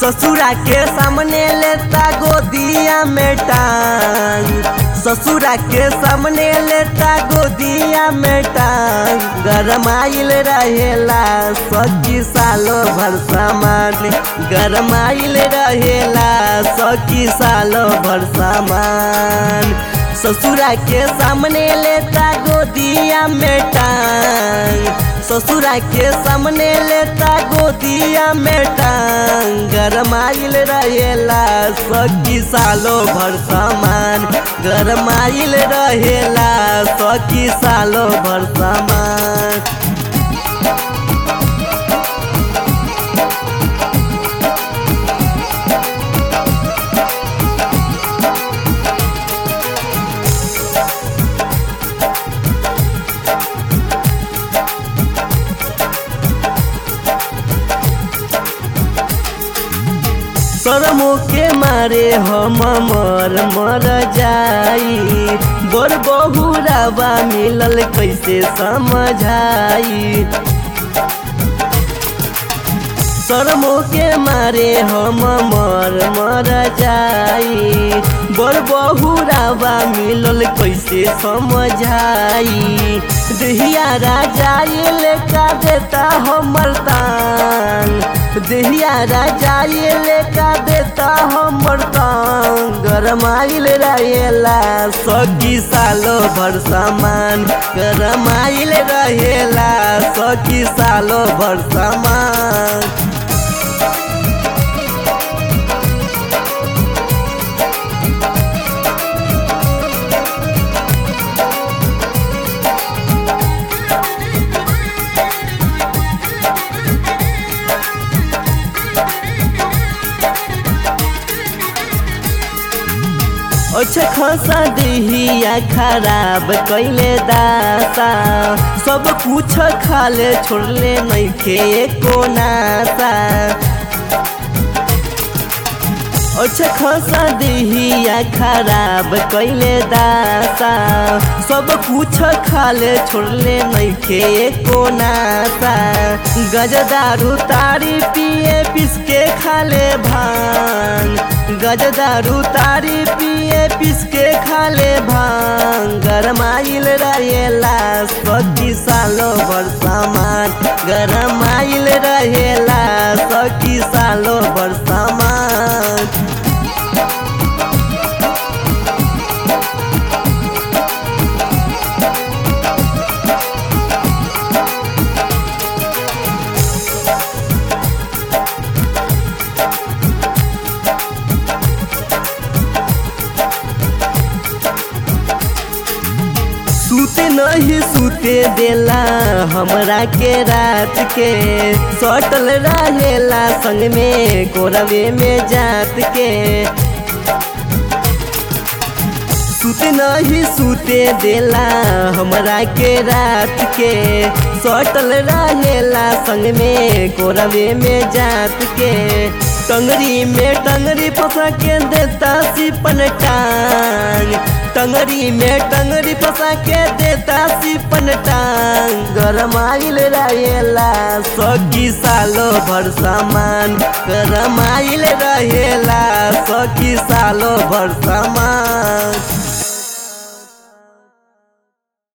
ससुरा के सामने लेता गोदिया में टांग ससुरा के सामने लेता गोदिया में टांग गरमाइल रहेला सखी सालो भर सामान गरमाइल रहेला सखी सालो भर सामान ससुरा के सामने लेता गोदिया में टांग ससुरा के सामने लेता गोदिया में टांग गरमाइल रहेला सखी सालो भर सामान गरमाइल रहेला सखी सालो भर सामान शरमो के मारे हम मर मर जाई बड़ बहुरावा मिलल कैसे समझाई शरमो के मारे हम मर मर जाई बड़ बहुरावा मिलल कैसे समझाई दहिया राजा ये लेका देता हमर तान दहिया राजा ये लेका देता हमर तान गरमाइल रहेला सखी सालो भर सामान गरमाइल रहेला सखी सालो भर सामान अच्छा खासा दिहिया खराब कैले दासा सब कुछ खाले छोड़ले नइखे एको नासा अच्छा खासा दिहिया खराब कैले दासा सब कुछ खाले छोड़ले नइखे एको नासा गजदारू तारी पिए पिसके खाले भांग गजदारू तारी पिए पिसके खाले भांग गरमाइल रहेला सखी सालो भर सामान गरमाइल रहेला सखी सालो भर सामान सूते नहीं सूते देला हमरा के रात के सटल रहेला संग में कोरवे में जात के सूते नहीं सूते देला हमरा के रात के सटल रहेला संग में कोरवे में जात के टंगरी में टंगरी फंसा के देता सिपन टांग टंगरी में टंगरी फंसा के देता सिपन टांग गरमाइल रहेला सखी सालो भर सामान गरमाइल रहेला सखी सालो भर सामान